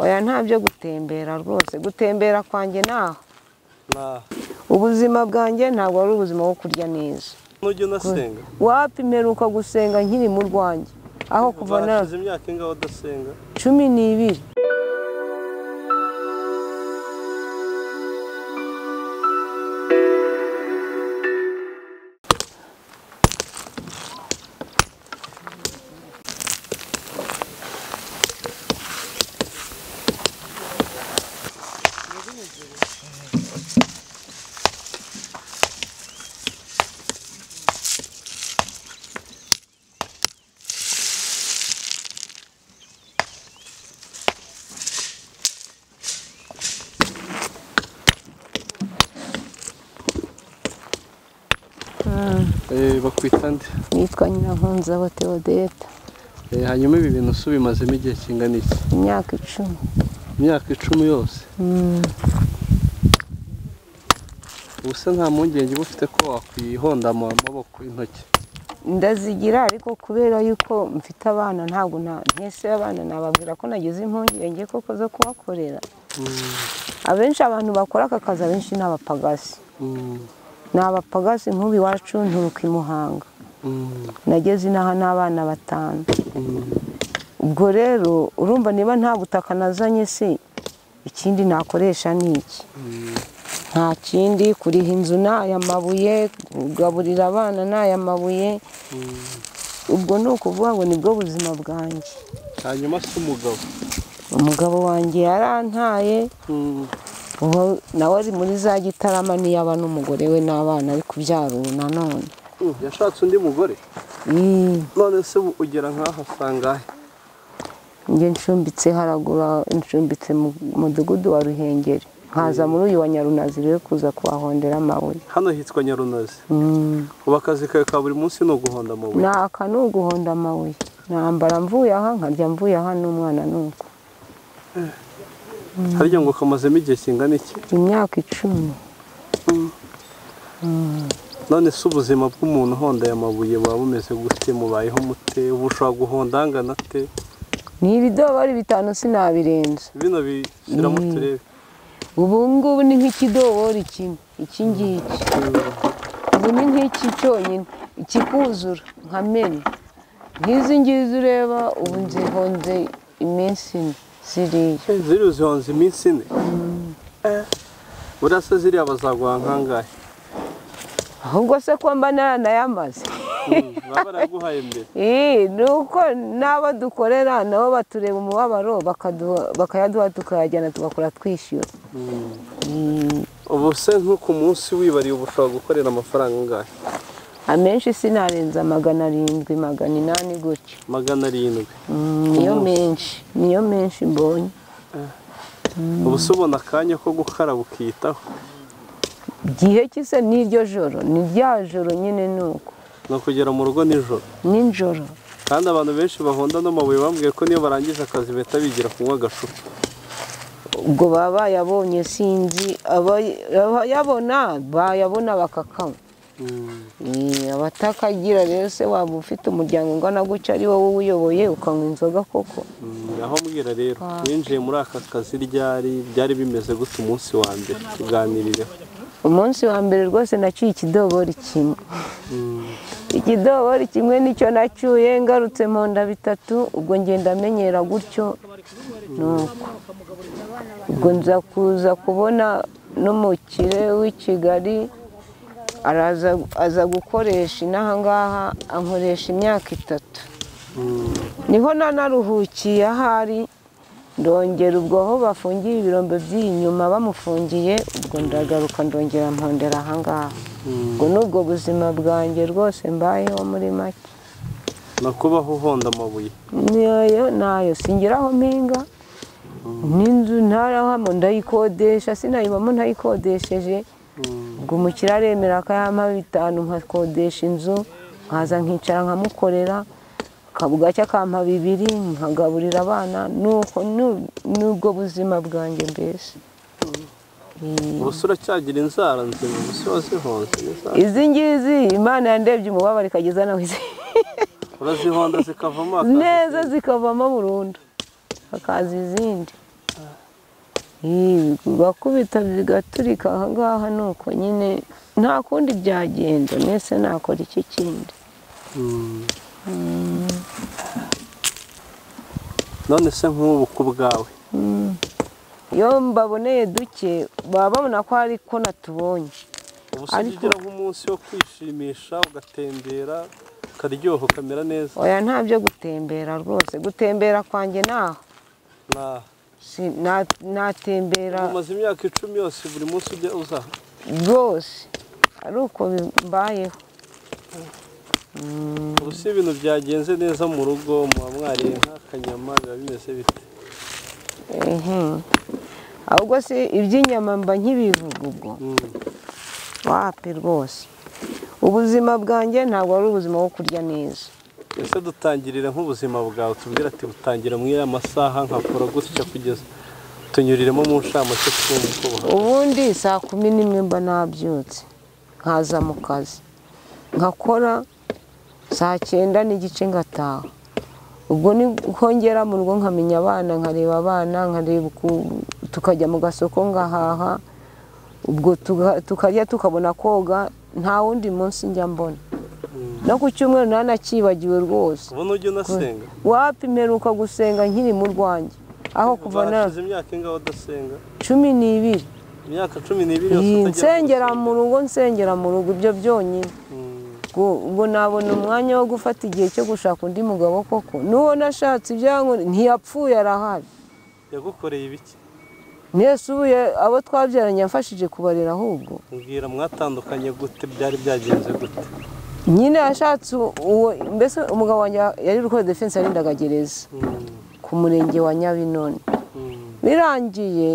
oya nta byo gutembera rwose gutembera kwanjye naho ntaho ubuzima bwanjye ntabwo ari ubuzima bwo kurya neza nujya unasenga wapi mperuka gusenga nkiri mu rwanjye aho kuva na hashize imyaka ingaho udasenga cumi n'ibiri Eh, bakwita nde nitwa nyirankunzaho teodeta Eh, hanyuma ibi bintu se ubimazemo igihe kingana iki imyaka icumi imyaka icumi yose Mm, ubu se nta mpungenge uba ufite ko wakwihonda mu maboko intoki ndazigira ariko kubera yuko mfite abana ntabwo nta- ntese abana nababwira ko nagize impungenge koko zo kubakorera abenshi abantu bakora aka kazi abenshi ni abapagasi Mm, ni abapagasi nk'ubu iwacu nturuka i muhanga mm, nageze inaha n'abana batanu mm. ubwo rero urumva niba nta butaka nazanye se ikindi nakoresha ni iki nta kindi kuriha inzu ni aya mabuye kugaburira abana ni aya mabuye ubwo ni ukuvuga ngo nibwo buzima bwanjye hanyuma se umugabo umugabo wanjye yarantaye Mm, ubu nawe ari muri za gitarama niyo aba n'umugore we n'abana ari kubyara ubu nanone mm, yashatse undi mugore Mm, none se ubu ugera nk'aho asanga he njye ncumbitse haragura ncumbitse mu mudugudu wa ruhengeri nkaza muri uyu wa nyarunazi rero kuza kuhahondera amabuye hano hitwa nyarunazi Mm, ubu akazi kawe ka buri munsi ni uguhonda amabuye ni aka ni uguhonda amabuye nambara mvuye aha nkarya mvuye aha n'umwana nuko harya ngo kamazemo igihe kingana iki imyaka icumi none se ubuzima bw'umuntu uhondaye amabuye buba bumeze gute mubayeho mute ubu ushobora guhonda angana ate ni ibidobari bitanu sinabirenza bino bishyiramo Mm. turebe ubu ngubu ni nk'ikidobori kimwe iki ngiki ubu ni nk'iki cyonyine ikikuzura nkamena nk'izi ngizi ureba ubu nzihonze iminsi ine ziriya Eh, ziriya uzihonze iminsi ine Eh, buriya se ziriya bazaguha nk'angahe ahubwo se ko mba naranayamaze Mm, baba baraguhaye mbere Eh, ni uko n'abo dukorera nabo batureba umubabaro bakaduha- bakayaduha tukayajyana tugakora twishyura Mm. Eh, ubu se nko ku munsi wibariye ubu ushobora gukorera amafaranga angahe amenshi sinarenza magana arindwi magana inani gutyo magana arindwi Mm, niyo menshi niyo menshi mbonye ubu se ubona akanya ko gukaraba ukiyitaho igihe cy'ise n'iryo joro ni rya joro nyine ni uko ni ukugera mu rugo nijoro nijoro kandi abantu benshi bahonda n'amabuye bambwiye ko niyo barangije akazi bahita bigira kunywa agashupa ubwo baba bayabonye sinzi aba- abayabona bayabona bakakanywa Eh, abatakagira rero se waba ufite umuryango ungana gutya ari wowe uwuyoboye ukanywa inzoga koko Mm, aho mbwira rero Ah. winjiye muri aka kazi ryari byari bimeze gute umunsi wa mbere tuganirireho umunsi wa mbere rwose naciye ikidobori kimwe ikidobori kimwe nicyo nacyuye ngarutse mponda bitatu ubwo ngenda amenyera gutyo nuko ubwo nza kuza kubona n'umukire w'i kigali araza aza gukoresha inaha ngaha ankoresha imyaka itatu niho nanaruhukiye ahari ndongera ubwo aho bafungiye ibirombe by'iyi nyuma bamufungiye ubwo ndagaruka ndongera mpondera ahangaha ubwo ni ubwo buzima bwanjye rwose mbayeho muri make no kubaho uhonda amabuye niyo nayo singiraho mpinga n'inzu ntarahamo ndayikodesha sinayibamo ntayikodesheje ubwo umukire aremera akayama bitanu nkakodesha inzu nkaza nkicara nkamukorera akabwacya akampa bibiri nkagaburira abana nuko nu- nubwo buzima bwanjye mbese Eh, ubu se uracyagira inzara nzima ubu se wazihonze inzara. izi ngizi imana yandebye umubabaro ikageza nawe izi urazihonda zikavamo akazi. neza zikavamo burundu hakaza izindi bakubita bigaturika ahangaha ni uko nyine nta kundi byagenda mbese nakora iki kindi Mm. none se nk'ubu ku bwawe iyo mbaboneye duke baba babona ko hari ko natubonye ubu se Ariko- ugira nk'umunsi wo kwishimisha ugatembera ukaryoha ukamera neza oya nta byo gutembera rwose gutembera kwanjye naho Nta- Si- na- natembera umaze imyaka icumi yose buri munsi ujya uza rwose ari uko bi- mbayeho ubu se ibintu byagenze neza mu rugo muba mwariye nk'akanyama biba bimeze bite ehe ahubwo se iby'inyama mba nkibivuga ubwo Mm. wapi rwose ubuzima bwanjye ntabwo ari ubuzima bwo kurya neza ese dutangirire nk'ubuzima bwawe tubwire ati butangira muri aya masaha nkakora gutya kugeza tunyuriremo mu nshamake twumva uko buhagaze." ubundi saa kumi n'imwe mba nabyutse nkaza mu kazi nkakora saa cyenda n'igice ngataha ubwo ni nkongera mu rugo nkamenya abana nkareba abana nkareba uku- tukajya mu gasoko ngahaha ubwo tuga- tukarya tukabona koga nta wundi munsi njya mbona no ku cyumweru naranakibagiwe rwose ubu ujya unasenga wapi mperuka gusenga nkiri mu rwanjye aho kuva na Barashize imyaka ingaho udasenga cumi n'ibiri imyaka cumi n'ibiri yose iyi utagira nsengera gusenga. mu rugo nsengera mu rugo ibyo byonyine Mm. ubwo ubwo nabona umwanya wo gufata igihe cyo gushaka undi mugabo koko n'uwo nashatse ibyangombwa ntiyapfuye arahari yagukoreye ibiki mwese ubu ya- abo twabyaranye yamfashije kubarera ahubwo mbwira mwatandukanye gute byari byagenze gute nyine yashatse u- uwo mbese umugabo wanjye yari rukora defense yarindagagereza Mm. ku murenge wa nyabinoni Mm. birangiye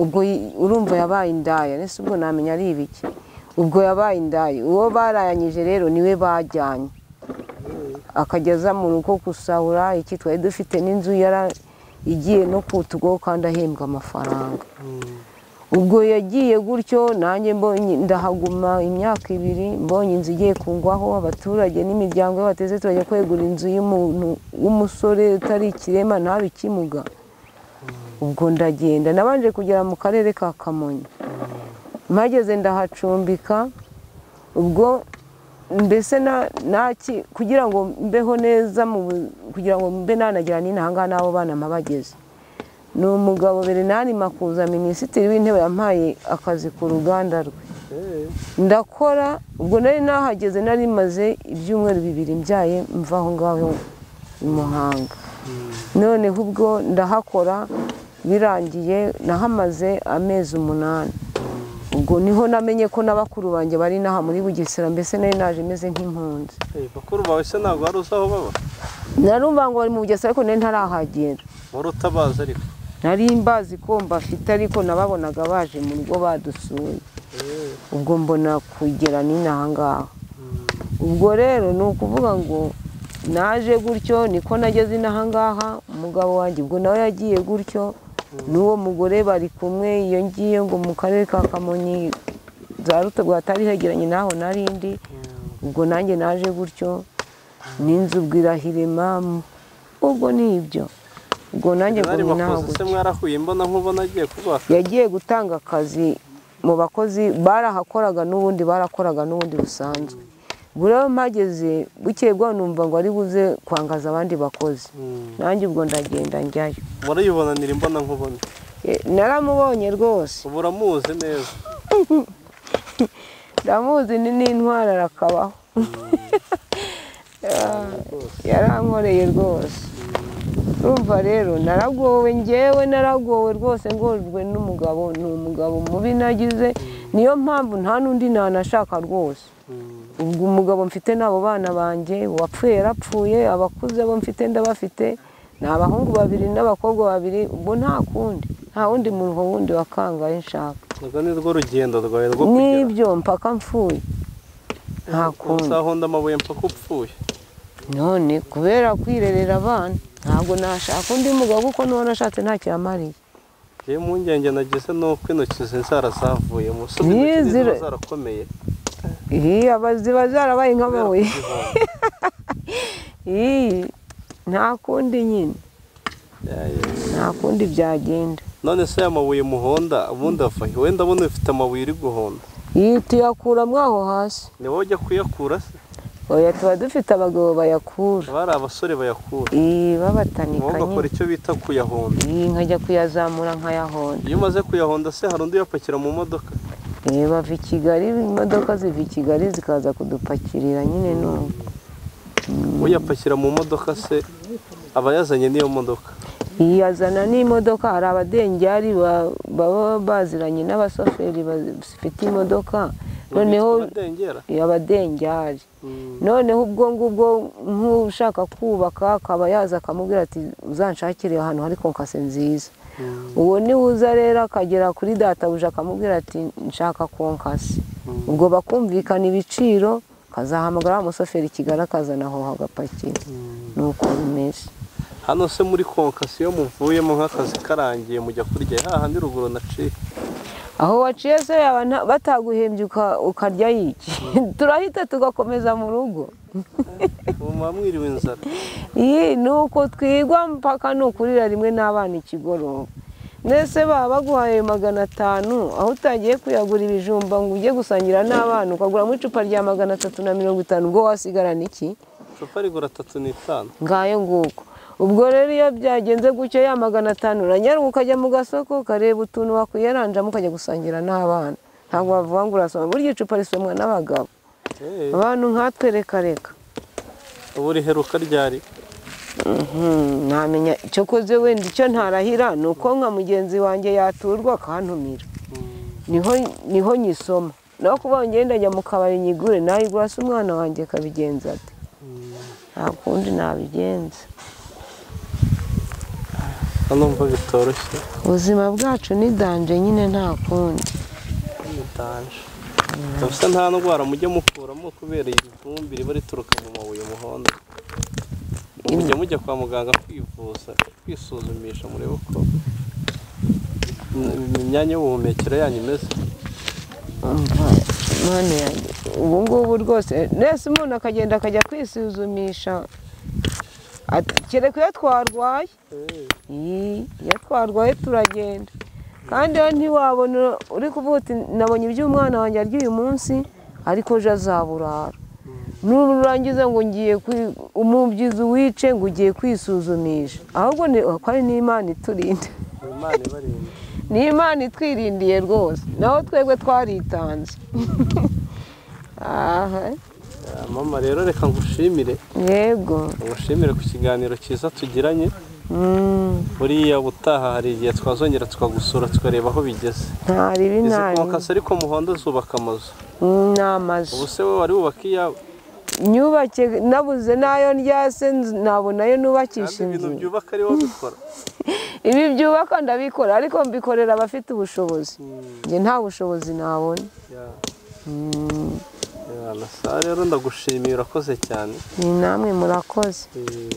ubwo yi- urumva yabaye indaya ese ubwo namenya ari ibiki ubwo yabaye indaya uwo barayanyije rero niwe bajyanye akajya aza mu rugo gusahura iki twari dufite n'inzu yara igiye no kutugo kandi ahembwa amafaranga Mm. ubwo yagiye gutyo nanjye mbonye ndahaguma imyaka ibiri mbonye inzu igiye kungwaho abaturage n'imiryango y'abateze turajya kwegura inzu y'umuntu w'umusore utari ikirema ntabe ikimuga ubwo ndagenda nabanje kugera mu karere ka kamonyi mpageze ndahacumbika ubwo mbese na- naki kugira ngo mbeho neza mu bu- kugira ngo mbe nanagira n'ino ahangaha n'abo bana mpabageze ni umugabo Bernard Makuza minisitiri w'intebe yampaye akazi ku ruganda rwe Eh. ndakora ubwo nari nahageze nari maze ibyumweru bibiri mbyaye mva aho ngaho i Muhanga noneho ubwo ndahakora birangiye nahamaze amezi umunani ubwo niho namenye ko na bakuru banjye bari inaha muri bugesera mbese nari naje meze nk'impunzi Eh, bakuru bawe se ntabwo wari uzi aho baba narumva ngo bari mu bugesera ariko nari ntarahagera wari utabazi ariko nari mbazi ko mbafite ariko nababonaga baje mu rugo badusuye Eh. ubwo mbona kugera n'inaha ngaha ubwo rero ni ukuvuga ngo naje gutyo niko nageze inaha ngaha umugabo wanjye ubwo nawe yagiye gutyo n'uwo mugore bari kumwe iyo ngiye ngo mu karere ka kamonyi za rutabwa hatari hegeranye n'aho narindi Mm. ubwo nanjye naje gutyo n'inzu ubwo irahirema ubwo ni ibyo ubwo nanjye ngo Bernard naho Makuza se gutyo mwarahuye mbona nk'ubona agiye kubaka yagiye gutanga akazi mu bakozi barahakoraga n'ubundi barakoraga n'ubundi busanzwe ubwo rero mpageze bukeye bwaho numva ngo ari buze kwangaza abandi bakozi Mm. nanjye ubwo ndagenda njyayo murayibonanira imbona nkubona E, naramubonye rwose ubu uramuzi neza ndamuzi ni n'intwara arakabaho Ah, yarankoreye rwose urumva rero naragowe ngewe naragowe rwose ngorwe n'umugabo ni umugabo mubi nagize niyo mpamvu nta n'undi nanashaka rwose Mm. ubwo umugabo mfite n'abo bana banjye uwapfuye yarapfuye abakuze bo mfite ndabafite ni abahungu babiri n'abakobwa babiri ubwo nta kundi nta wundi muruho wundi wakangaye nshaka urwo ni rwo rugendo rwawe rwo kugera n'ibyo mpaka mfuye nta kundi uzahonda amabuye mpaka upfuye none kubera kwirerera abana ntabwo nashaka undi mugabo kuko n'uwo nashatse ntacyo yamariye yewe impungenge nagize ni uko intoki ze zara zavuye umusore Ni intoki ze ziba zira- zarakomeye iyi aba- ziba zarabaye kubera nk'amabuye kuzihonda. iyi nta kundi nyine Ya, ya. nta kundi byagenda none se aya mabuye muhonda ubundi ava he? wenda abona ufite amabuye uri guhonda iyi tuyakuramo aho hasi ni wowe ujya kuyakura se oya tuba dufite abagabo bayakura haba hari abasore bayakura iyi wowe babatanika nyine ugakora icyo bita kuyahonda iyi nkajya kuyazamura nkayahonda iyo umaze kuyahonda se hari undi uyapakira mu modoka iyi bava i kigali imodoka ziva i kigali zikaza kudupakirira nyine n'ubu uyapakira mu modoka se aba yazanye n'iyo modoka yazana n'imodoka hari abadengeri ba- baba baziranye n'abashoferi bafite imodoka noneho adengera abadengeri noneho ubwo ngubwo nk'ushaka kubaka akaba yaza akamubwira ati uzanshakire ahantu hari konkase nziza uwo niwe uza rero akagera kuri databuja akamubwira ati nshaka konkase ubwo bakumvikana ibiciro akazahamagara wa mushoferi i kigali akazana aho hagapakira ni uko bimeze hano se muri konkasiyo muvuyemo nk'akazi karangiye mujya kurya hahandi ruguru naciye aho waciye se yaba nta- bataguhembye uka- ukarya yiki turahita tugakomeza mu rugo ubu muba mwiriwe inzara iyi ni uko twigwa mpaka ni ukurira rimwe n'abana ikigoroba mbese baba baguhaye magana atanu aho utagiye kuyagura ibijumba ngo ujye gusangira n'abana ukaguramo icupa rya magana atatu na mirongo itanu ubwo wasigarana iki icupa rigura atatu n'itanu ngayo nguko ubwo rero iyo byagenze gutyo ya magana atanu uranyaruka ukajya mu gasoko ukareba utuntu wakwiyaranjamo ukajya gusangira n'abana ntabwo bavuga ngo urasoma burya icupa risomwa n'abagabo Eh, abantu nkatwe reka reka ubu riheruka ryari Mhm, ntamenya icyo koze wenda icyo ntarahira ni uko nka mugenzi wanjye yaturwa akantumira niho niho nyisoma naho kuba ngenda njya mu kabari nyigure nayigura se umwana wanjye akabigenza ate nta kundi nabigenza hano mva bitoroshye ubuzima bwacu ni danje nyine nta kundi bitanje gusa nta ndwara mujya mukuramo kubera iyi vumbi riba rituruka mu mabuye muhondo mujya mujya kwa muganga kwivuza kwisuzumisha murebe uko im- imyanya y'ubuhumekero yanyu imeze umva mwana yanjye ubu ngubu rwose nese umuntu akagenda akajya kwisuzumisha ati- kereka iyo twarwaye Iyi, iyo twarwaye turagenda kandi iyo ntiwabona uri kuvuga uti nabonye iby'umwana wanjye arya uyu munsi ariko ejo azaburara nurangiza ngo ngiye kwi- umubyizi wice ngo ugiye kwisuzumisha ahubwo ni ko ari n'imana iturinda imana ibarinda ni imana itwirindiye rwose naho twebwe twaritanze aha Ah, mama rero reka ngushimire yego ngushimire ku kiganiro cyiza tugiranye Mm, buriya ubutaha hari igihe twazongera tukagusura tukareba aho bigeze nta ribi izi nta ribi konkasi ariko muhondo zubaka amazu Mm, ni amazu ubu se wowe wari wubaka iyawe nyubake nabuze n'ayo ndyase nabonayo kandi nubakisha ibintu inzu byubaka ari wowe ubikora ibi byubaka ndabikora ariko mbikorera abafite ubushobozi njye nta bushobozi nabona Ya- Mm, ya, na saa rero ndagushimiye urakoze cyane ni namwe murakoze Eh,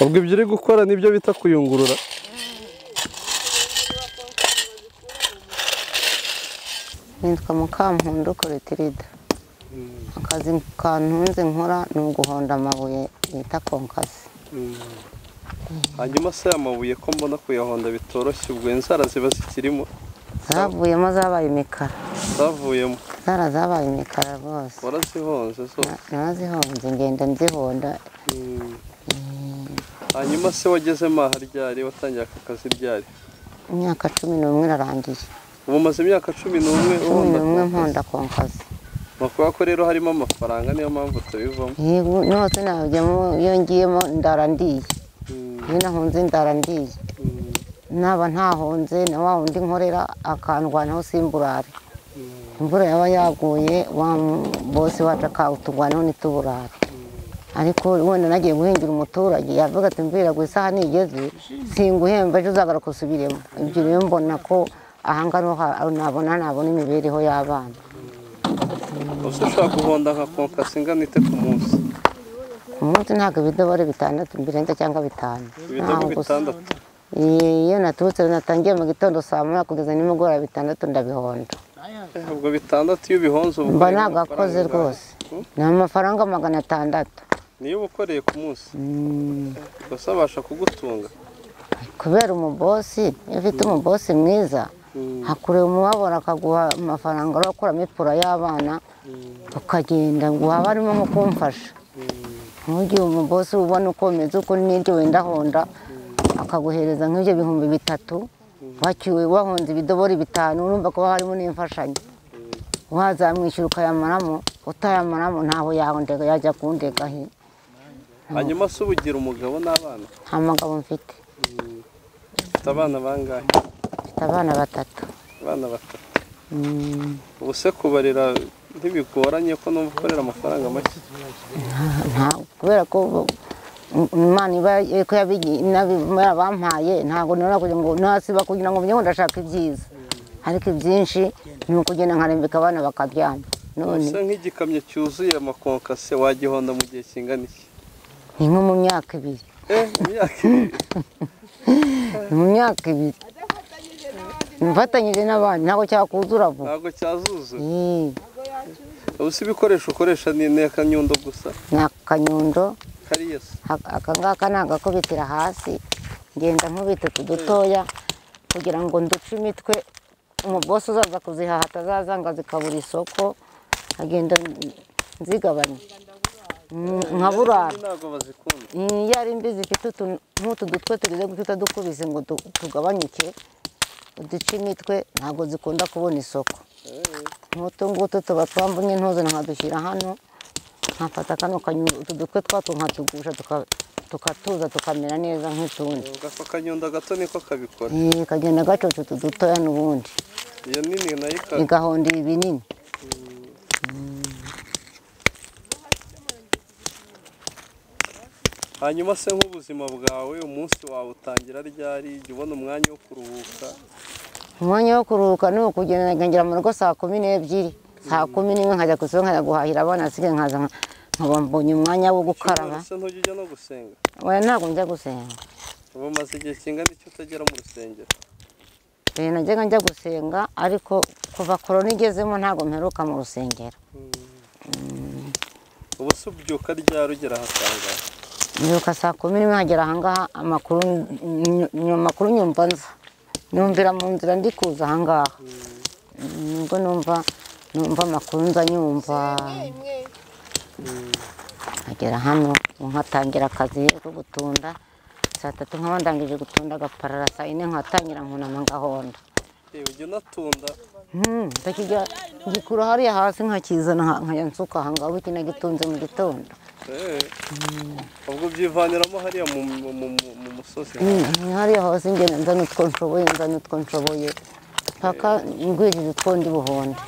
ubwo ibyo uri gukora nibyo bita kuyungurura nitwa mukampundu korotirida akazi kantunze nkora ni uguhonda amabuye bita konkasi hanyuma se amabuye ko mbona kuyahonda bitoroshye ubwo inzara ziba zikirimo zavuyemo zabaye imikara zavuyemo zara zabaye imikara rwose warazihonze zose narazihonze ngenda nzihonda Mm. hanyuma se wagezemo aha ryari watangiye aka kazi ryari imyaka cumi n'umwe irarangiye ubu umaze imyaka cumi n'umwe cumi n'umwe ubona mponda konkasi ni ukuvuga ko rero harimo amafaranga niyo mpamvu utabivamo yego nose nabijyamo iyo ngiyemo ndara ndiye Mm, iyo nahunze ndara ndiye mm, naba ntahunze na wa wundi nkorera akandwanaho simburare mm. imvura yaba yaguye wa bose wacu akawutugwanaho ntituburare ariko wenda nagiye guhingira umuturage yavuga ati mbwira ngo isaha nigeze singuhemba ejo uzagaruka usubiremo ibyo rero mbona ko aha ngaha nabona nabona imibereho y'abana Ubwo se ushobora guhonda nka konkasi ingana ite ku munsi ku munsi ntabwo ibidobore bitandatu birenze cyangwa bitanu ibidobo Ntaho gusa. bitandatu iyo naturutse natangiye mu gitondo saa moya kugeza nimugoroba bitandatu ndabihonda Eh, ubwo bitandatu iyo ubihonze uba uri mba mu ntabwo mafaranga akoze angahe? rwose ni amafaranga magana atandatu niyo ukoreye ku munsi gusa abasha kugutunga kubera umubosi iyo ufite umubosi mwiza hakureba umubabara akaguha amafaranga urakuramo ipura y'abana ukagenda ngo haba harimo nko kumfasha nk'ugihe umubosi ubona uko umeze uko n'ibyo wenda honda akaguhereza nk'ibyo bihumbi bitatu wakiwe wahonze ibidobori bitanu urumva ko haba harimo n'imfashanyo wazamwishyura ukayamaramo utayamaramo ntaho yahondega yajya kundega he hanyuma se uba ugira umugabo n'abana nta mugabo mfite ufite abana bangahe mfite abana batatu abana batatu Mm, ubu se kubarira ntibigoranye ko numva ukorera amafaranga make nta- kubera ko bo- imana iba ko yabigiye bampaye ntabwo nora kugira ngo nasiba kugira ngo mbe ngo ndashaka ibyiza ariko ibyinshi ni ukugenda nkarembeka abana bakaryama none usa nk'igikamyo cyuzuye amakonkase wagihonda mu gihe kingana iki ni nko mu myaka ibiri eh imyaka ibiri ni mu myaka ibiri mfatanyije n'abandi ntabwo cyakuzura vuba ntabwo cyazuzura Eh, ubu se ibikoresho ukoresha ni inteka nyundo gusa ni akanyundo kariyesi Aka- aka ngaka ni agakubitira hasi ngenda nkubita utu dutoya kugira ngo nduce imitwe umubosi uzaza kuzihaha atazazanga zikabura isoko nkagenda nzigabanya Mm, nka burara ntabwo bazikunda Mm, iyo ari mbi zifite utu- nk'utu dutwe tugize gutya utadukubise ngo tu- tugabanyuke uduce imitwe ntabwo zikunda kubona isoko nk'utu ngutu tuba twambunye ntuze nkadushyira hano nkafata kano kanyundo utu dutwe twatwo nkatugusha tuka- tukatuza tukamera neza nk'utundi ako kanyundo gato niko kabikora Eh, kagenda gacoca utu dutoya n'ubundi iyo nini nayo ikaba igahonda ibi binini hanyuma se nk'ubuzima bwawe umunsi wawe utangira ryari jya ubona umwanya wo kuruhuka umwanya wo kuruhuka ni ukugenda nkagera mu rugo saa kumi n'ebyiri saa kumi n'imwe nkajya ku isoko nkajya guhahira abana asigaye nkaza nka- nkaba mbonye umwanya wo gukaraba cyangwa se ntujya ujya no gusenga oya ntabwo njya gusenga ubu umaze igihe kingana iki utagera mu rusengero mbere najyaga njya gusenga ariko kuva korona igezemo ntabwo mperuka mu rusengero ubu se ubyuka ryari ugera ahasanga mbyuka saa kumi n'imwe nkagera ahangaha amakuru ny- ny- amakuru nyumva nza nyumvira mu nzira ndi kuza ahangaha nibwo numva numva amakuru nza nyumva nkagera hano nkatangira akazi ko gutunda saa tatu nkaba ndangije gutunda agaparara saa yine nkatangira nkunama ngahonda Eh, ujya unatunda Hmm, ndakijya ngikura hariya hasi nkakizana nka- nkajya nsuka aha ngaho iki nagitunze mu gitondo eh. ubwo ubyivaniramo hariya mu, mu, mu, mu- mu musozi Hmm, hariya hasi ngenda nzana utwo nshoboye nzana utwo nshoboye mpaka ngwirije utwo ndi buhonde